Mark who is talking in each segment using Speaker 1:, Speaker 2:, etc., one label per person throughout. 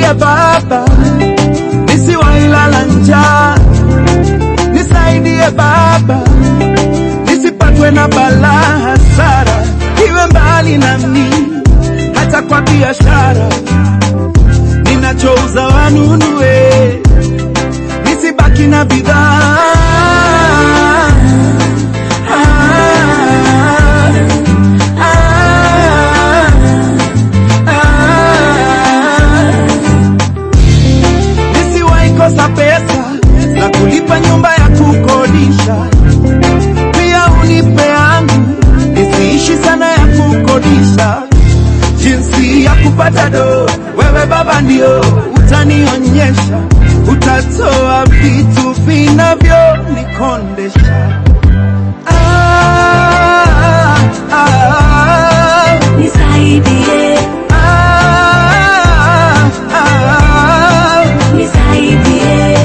Speaker 1: nisaidie Baba, nisiwailala njaa, nisaidie Baba, nisipatwe na balaa, hasara iwe mbali nami, hata kwa biashara ninachouza wanunue, nisibaki na bidhaa Ah, ah, ah. Nisiwahi kosa pesa za kulipa nyumba ya kukodisha, pia unipe yangu nisiishi sana ya kukodisha. Jinsi ya kupata do, wewe Baba ndio utanionyesha, utatoa vitu vinavyonikondesha. Ah, ah,
Speaker 2: Nisaidie,
Speaker 1: ah, ah,
Speaker 2: nisaidie,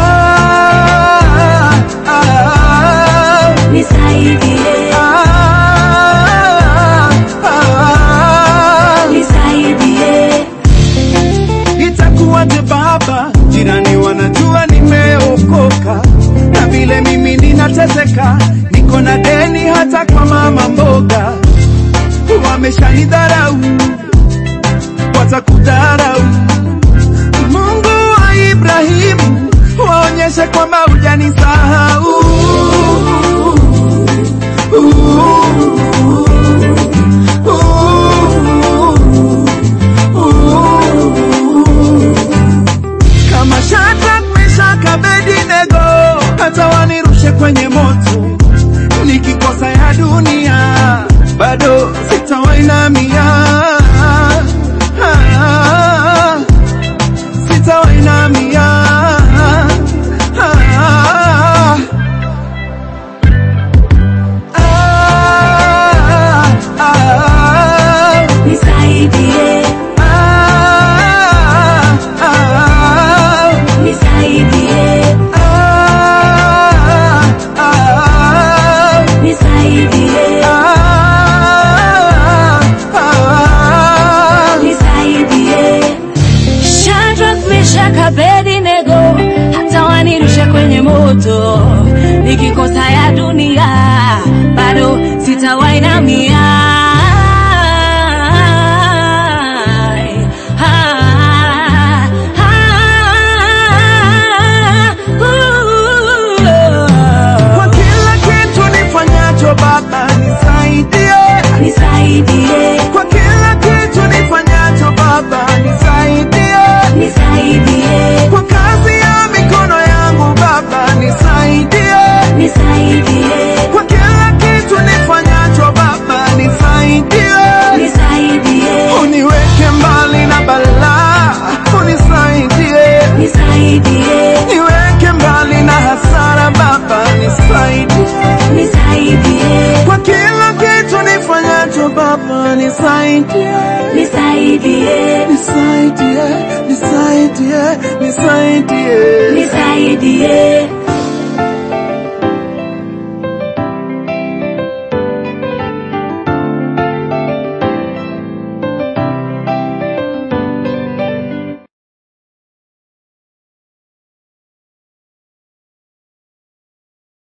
Speaker 1: ah, ah,
Speaker 2: nisaidie,
Speaker 1: ah, ah.
Speaker 2: nisaidie.
Speaker 1: Itakuwaje baba, jirani wanajua nimeokoka, na vile mimi ninateseka, niko na deni hata kwa mama mboga, wameshanidharau, watakudharau. Mungu wa Ibrahimu, waonyeshe kwamba hujanisahau. kama Shadrach, Meshach, Abednego, hata wanirushe kwenye moto, nikikosa ya dunia bado sitawainamia, Ah, sitawainamia. Ah, ah, ah,
Speaker 2: Nisaidie,
Speaker 1: ah, ah.
Speaker 2: nisaidie,
Speaker 1: Ah, ah,
Speaker 2: nisaidie,
Speaker 1: ah, ah.
Speaker 2: nisaidie. Shadrach, Meshach, Abednego, hata wanirushe kwenye moto, nikikosa ya dunia bado sitawainamia. Ah, ah,
Speaker 1: Kwa
Speaker 2: uh.
Speaker 1: kila kitu nifanyacho Baba nisaidie,
Speaker 2: Nisaidie,
Speaker 1: kwa kila kitu nifanyacho Baba nisaidie,
Speaker 2: nisaidie,
Speaker 1: kwa kazi ya mikono yangu Baba nisaidie,
Speaker 2: nisaidie,
Speaker 1: kwa kila kitu nifanyacho Baba nisaidie,
Speaker 2: nisaidie,
Speaker 1: uniweke mbali na balaa, unisaidie
Speaker 2: nisaidie,
Speaker 1: niweke mbali na hasara Baba, nisaidie
Speaker 2: nisaidie,
Speaker 1: kwa kila kitu nifanyacho Baba, nisaidie,
Speaker 2: nisaidie,
Speaker 1: nisaidie, nisaidie, nisaidie.
Speaker 2: nisaidie.